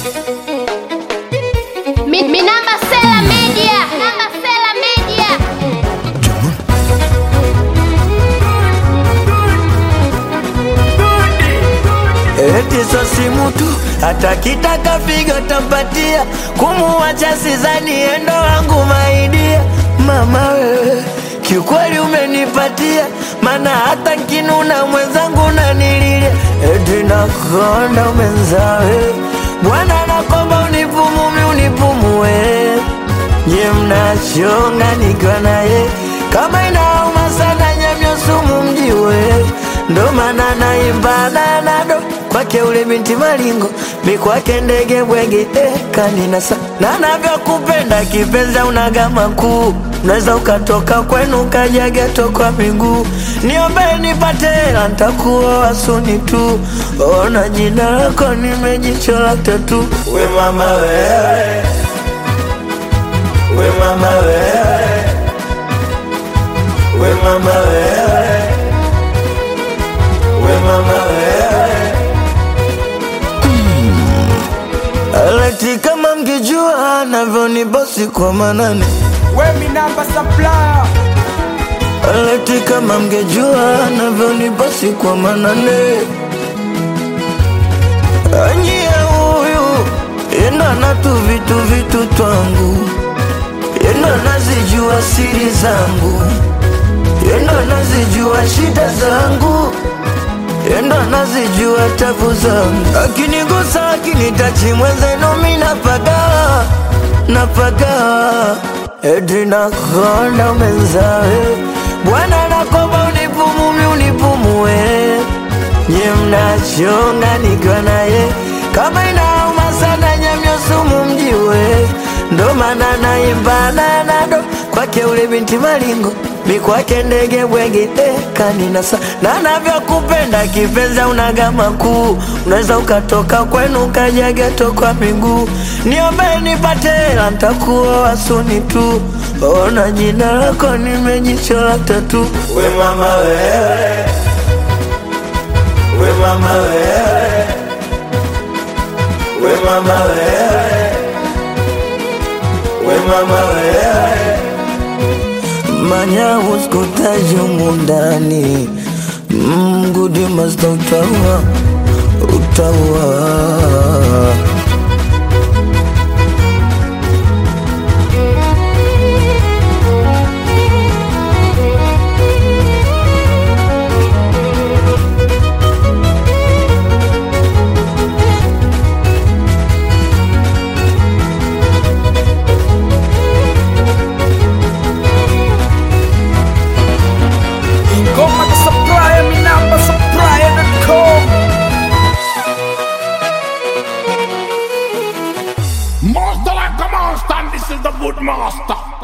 Mi, mi namba Sela Media. Namba Sela Media. Eti so simu tu hata kitaka figa tampatia, kumuacha sizani endo wangu maidia. Mama wewe kiukweli umenipatia, mana hata nkinuna mwenzangu nanililia. Eti nakonda mwenzawe, Bwana nakomba unipumumi unipumue, nye mnachonga nikiwa naye kama inauma sana nyamyo sumu mjiwe ndo maana naimba nanado kwake ule binti malingo mi kwake ndege bwege eh, kaninasa na navyokupenda kipenza unagama kuu unaweza ukatoka kwenu ukaja geto kwa miguu niombe nipate hela ntakuoa suni tu ona jina lako nimejichola tatu we mama wewe we mama wewe we mama wewe we mama wewe Aleti kama mngejua navyonibosi kwa manane We mi namba supplier Aleti kama mngejua navyonibosi kwa manane Anyie huyu ina na tu vitu vitu twangu ina nazijua siri zangu ina nazijua shida zangu endo nazijua tabu zangu, akinigusa akinitachi mwenzenu mi napaga napaga, eti nakonda mwenzawe, Bwana nakomba unipumumi unipumue, nye mnachonga nikiwa naye, kama inauma sana nyamyo sumu mjiwe, ndo maana naimba nanado kwake ule binti malingo mi kwake ndege bwege eh, kaninasa na navyokupenda kipenza unagama kuu unaweza ukatoka kwenu ukaja geto kwa miguu niombe nipate hela ntakuoa suni tu ona jina lako nimejichola tatu we mama wewe we mama wewe we mama wewe we mama wewe manya uskutaji mundani mgudi masta utaua utaua Ngoma the supplier mi namba supplier.com Master like a monster, and this is the good master.